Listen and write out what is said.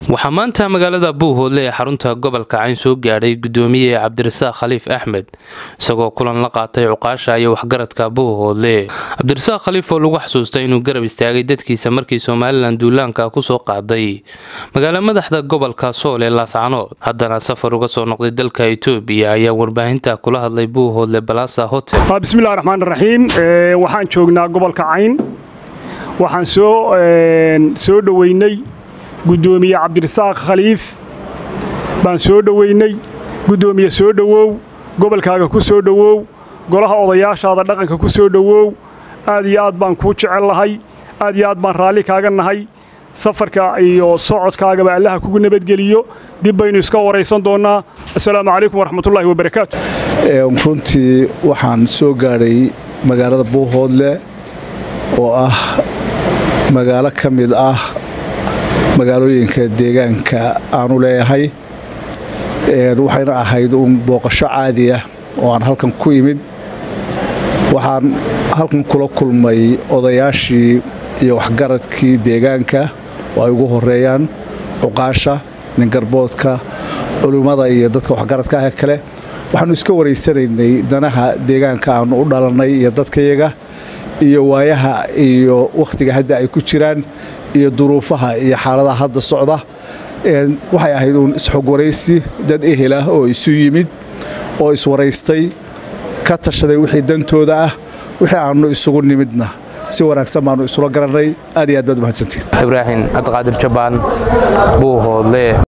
waxaa maanta magaalada buuhoodle ee xarunta gobolka cayn soo gaadhay gudoomiye cabdirasaaq khaliif axmed isagoo kulan la qaatay cuqaasha iyo waxgaradka buuhoodle cabdirasaaq khaliif oo lagu xasuustay inuu garab istaagay dadkiisa markii somalilan duulaanka kusoo qaaday magaalo madaxda gobolka sool ee laascanood haddana safar uga soo noqday dalka etoobiya ayaa warbaahinta kula hadlay buuhoodle balasa hotel bismillahi raxmaan raxiim waxaan joognaa gobolka cayn waxaan soo dhoweynay gudoomiye cabdirasaaq khaliif baan soo dhoweynay gudoomiye soo dhowow gobolkaaga ku soo dhowow golaha odayaashaada dhaqanka ku soo dhowow aad iyo aad baan kuu jecel lahay aad iyo aad baan raalli kaaga nahay safarka iyo socodkaagaba allaha kugu nabadgeliyo dib baynu iska waraysan doonnaa assalaamu calaykum waraxmatullaahi wabarakaatu runtii waxaan soo gaadhay magaalada buuhoodle oo ah magaalo ka mid ah magaalooyinka deegaanka aanu leeyahay waxayna ahayd uun booqasho caadi ah oo aan halkan ku imid waxaan halkan kula kulmay odayaashii iyo waxgaradkii deegaanka oo ay ugu horeeyaan cuqaasha ningarboodka culimmada iyo dadka waxgaradka ah kale waxaannu iska waraysanaynay danaha deegaanka aannu u dhalannay iyo dadkayaga iyo waayaha iyo wakhtiga hadda ay ku jiraan iyo duruufaha iyo xaaladaha hadda socda waxay ahayd uun isxog waraysi dad ehel ah oo isu yimid oo iswaraystay ka tashaday wixii dantooda ah wixii aannu isugu nimidna si wanaagsan baannu isula garannay aad iyo aad baad umahadsantiin ibraahim cabdiqaadir jabaan buuhoodle